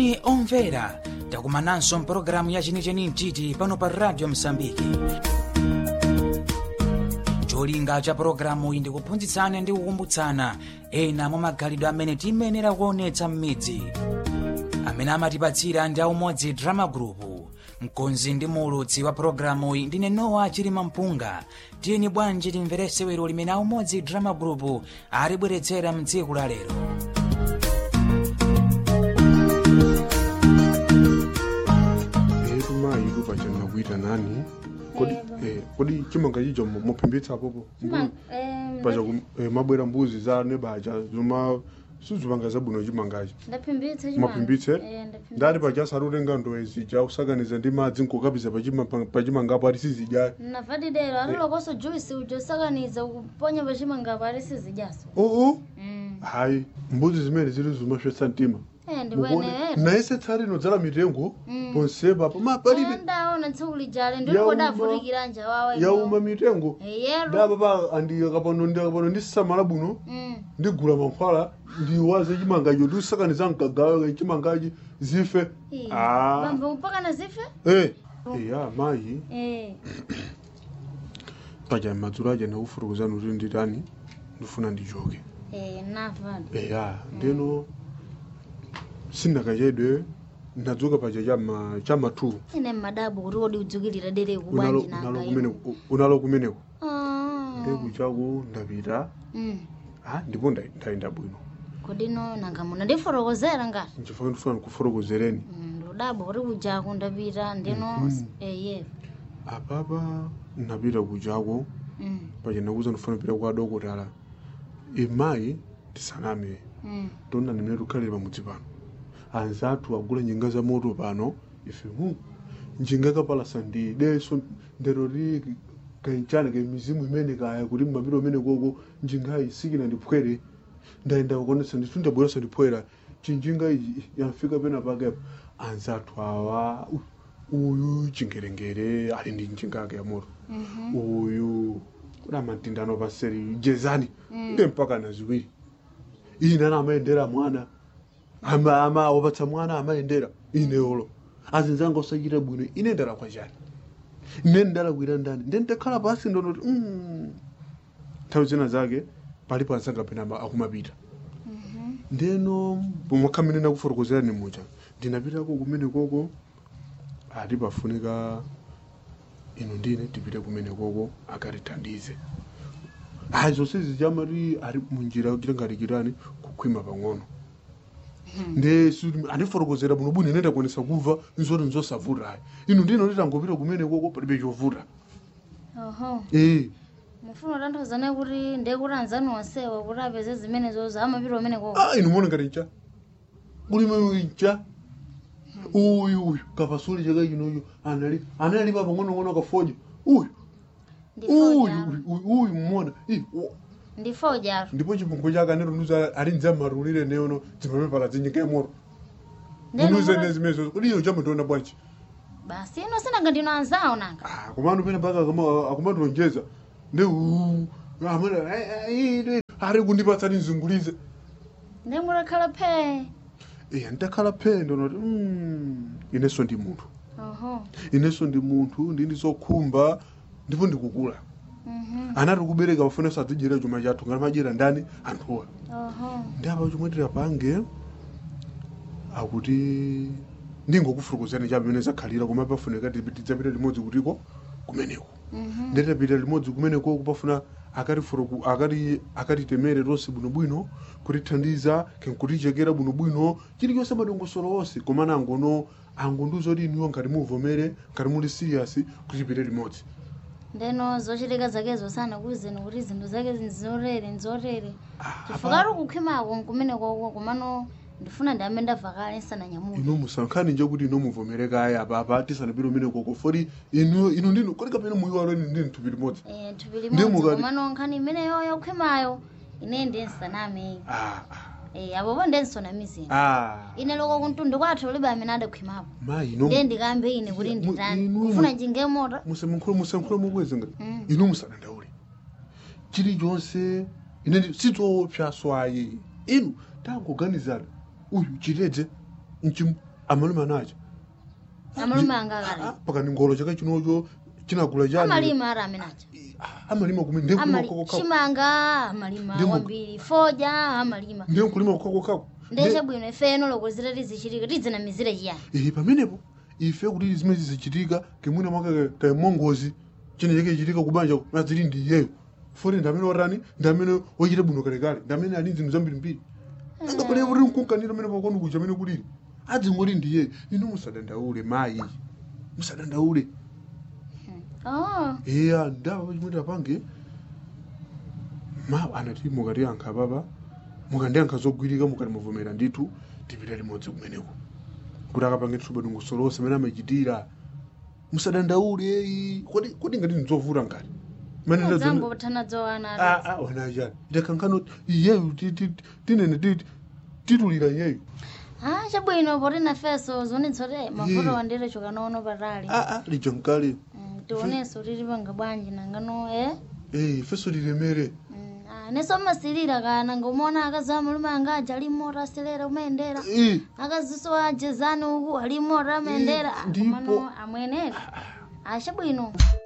moni omvera takumananso mpulogalamu ya chenicheni mtiti pano pa radio msambiki cholinga cha pulogalamu iyi ndikuphunzitsana ndi kukumbutsana ena mwa magalidwe amene tiyenera kuonetsa m'midzi amene amatipatsira ndi aumodzi drama group mkonzi ndi muulutsi wa pulogalamu iyi ndine nowa chilima mpunga tiyeni bwanji timverese wero limene aumodzi drama group alibweretsera mtsiku la lero etu mayi kupachana kuita nani kodi eh, kodi chimanga chicho mo- mophimbitsa apopo pacha ku- eh, mabwera mbuzi za nebacha zoma sizipanga zabwino chimangachi ndaphimbitsa maphimbitse ndati pacha sarutenga ndowe zija kusakaniza ndi madzi nkukapiza pachima- pachimangapo ati sizidya navadidero atilokoso juisi ujo sakaniza kuponya pachimangapo atisizijaso oo hayi mbuzi zimene zili zimafyetsa mtima ndikweneera naise tsari inodzala mitengo ponsepa poma palibe ndaona tsiku lijale Yauma. ndilikodavutikira nja wawa yauma mitengo yero ndapapa andikapano ndikapano ndisamala bwino ndigula mankhwala ndiwaze chimangacho ndiusakaniza mkagayo chimangachi zife Ah. bambo mpaka na zife Eh, eya mayi Eh, paja madzulo aja ndakufurukuzani kuti nditani ndifuna ndichoke eh, navadi eya ndeno sindakachedwe ndadzuka paja chama chama 2 ine mmadabu kuti wodi udzukilira dere unalo kubwanji unalo nanga kumeneko unalo kumeneko Ah. ndekuchako ndapita Mm. ah ndipo nda- ndayenda bwino kodino nanga muno ndiforokozera ngati nchifukwa ndifuna ndikufotokozereni Mm, ndudabo kuti kujako ndapita ndino eye apapa ndapita kujako Mm, paja ndakuza ndifuna kupita kwa dokotala imayi tisaname mm. tonna nimene tikhalire pamudzi pano anzathu agula njinga za moto pano ife mu njinga kapalasa ndi deso ndero li kanchana ke mizimu imene kaya kuti mmapita umene koko njingayi sikina ndiphwere ndayenda kukonesa ndithu ndabweresa ndiphwera chinjinga iji yamfika pena pakepo anzathu awa u- uyu chingerengere ali ndi njinga yake ya moto uyu kuna matindano paseri jezani nde mpaka na ziwiri ine ana amayendera mwana ama ama wapatsa mwana amayendera ine olo azinzanga osachita bwino ine ndala kwa chani ine ndalakwira ndani nde ndakhala pasi ndonoti mm. nthawi zina zake pali pansanga pena ama- akumapita ndeno pomwe nakufotokozerani mucha ndinapitako kumene koko ati pafunika ino ndine tipite kumene koko akatithandize ayi zonse zijamati ari munjira tilingatikirani kukhwima pang'ono nde su- andifotokozera bwino bwino ine ndakonesa kumva nzoti nzosavuta ayi ino ndino nditangopita kumene koko palibe chovuta oho ee mufuna kutanthauza kuti ndekuti anzanu onsewa kuti apeze zimene zozo amapita umene koko ah ino mona ngati ncha kulime ncha uyu uyu kapasuli chaka chinoyo anali anali pa pang'onong'ono kafoja uyu uyu ndifojaro uyu uyu mmona Ih, wo- ndifojaro ndipo chipungwe chake anerunuza ali nzamarulire neono dzimapepala dzinyika yamoro unuze nezimezo kodi iyo chamutoona bwanji basi ino sinanga ndino anzawo nanga Ah, komano pene mpaka akumatilonjeza nde uu, amene "Ai, ai, ine ari kundipatsani nzungulize ndengulakhala phe iya ndakhala phendo noti "Mm, inenso ndi munthu oho inenso ndi munthu ndini zokhumba ndipo ndikukula mhm, anati kubereka pafunenso adzidyera chuma chathu ngati madyera ndani anthuwa oho ndi apa chomwe tirapange akuti ndingokufurukozani cha pamene zakhalira koma pafunika tidzapita limodzi kutiko kumeneko mhm, nditapita limodzi kumeneko kupafuna akatifuruku akati akatitemere tonse bwinobwino kutithandiza kenkutichekera bwinobwino chilichonse madongosolo onse komana angono angonduzoti iniwo ngati muvomere ngati muli serious kutipite limodzi ndeno zochitika zakezo sana kuzeni kuti zinthu zake nzorere nzorere Ah, chifukati ukukhwimako nkumene koko komano ndifuna ndi amene ndavakale nsananyamuke ino musankhani nje kuti ino muvomere kaya apa apa tisanapite umene koko foti inu inu ndinu kodi kapena muyiwalo ine ndini thupi limodzi Eh, thupi Ndi limodzi mukati- komano nkhani imeneyo yokhwimayo ine ndi nsaname ah Eh, apopo ndensonamizini ah ine loko kuntundu kwathu ulibe amene adakhwimapo mayi ino ndiye ndikambe ine kuti Mu- nditani inu- kufuna njinga mota musamankhule musankhule mukweze ngati Mm. inu musadandaule chilichonse ine ndi- sizoopsa swayi inu tangoganizana uyu chitedze nchim amalume anacha amalume anga akali pakani ngolo chaka chinocho chinagula chani amalima ara amenacha amalima kumene ndiye kulima Amali- kokokako chimanga amalima Ndi mu- kwambiri foja amalima ndiye kulima kokokako ndeshe bwino ifeno lokozera tizichitika tidzinamizire chiyani ihi pamenepo ife kuti zimene zizichitika kemwina mwaka kamongozi chine chake chitika kubanja mazili ndi iyeyo foti ndamene watani ndamene wochita bwino kalekale ndamene ali zinthu zambirimbiri angapale kuti mkunkanira amene pakoni kuja amene kulili adzingoti ndi iyeyo inu musadandaule mayi musadandaule oh iya ndawa chimwe tapange ma anati mukatiyankha papa mukandiyankha zogwirika mukati muvomera ndithu tipita limodzi kumeneko kuti akapange thuba dungusolosa amene amachitira musadandaule eyi kodi kodi ngati ndinzovuta ngati Mane ndazo- dzambo thana dzowana Ah, ah, wanachani itakankhano iyeyu ti- ti- tinene ti- titulira iyeyu ah chabwino poti nafeso zionetsote mafoto Yeah. wandire chokanaono patali Ah, ah, lija mkale Mm, tionenso tili panga bwanji nangano eh Eh, feso lilemere Mm, ah, neso masilira kana ngomona akazi amalume anga aja ali mota aselera umayendera Eh, akaziso ajezani uku ali mota amayendera ndipo- komano amwenera achabwino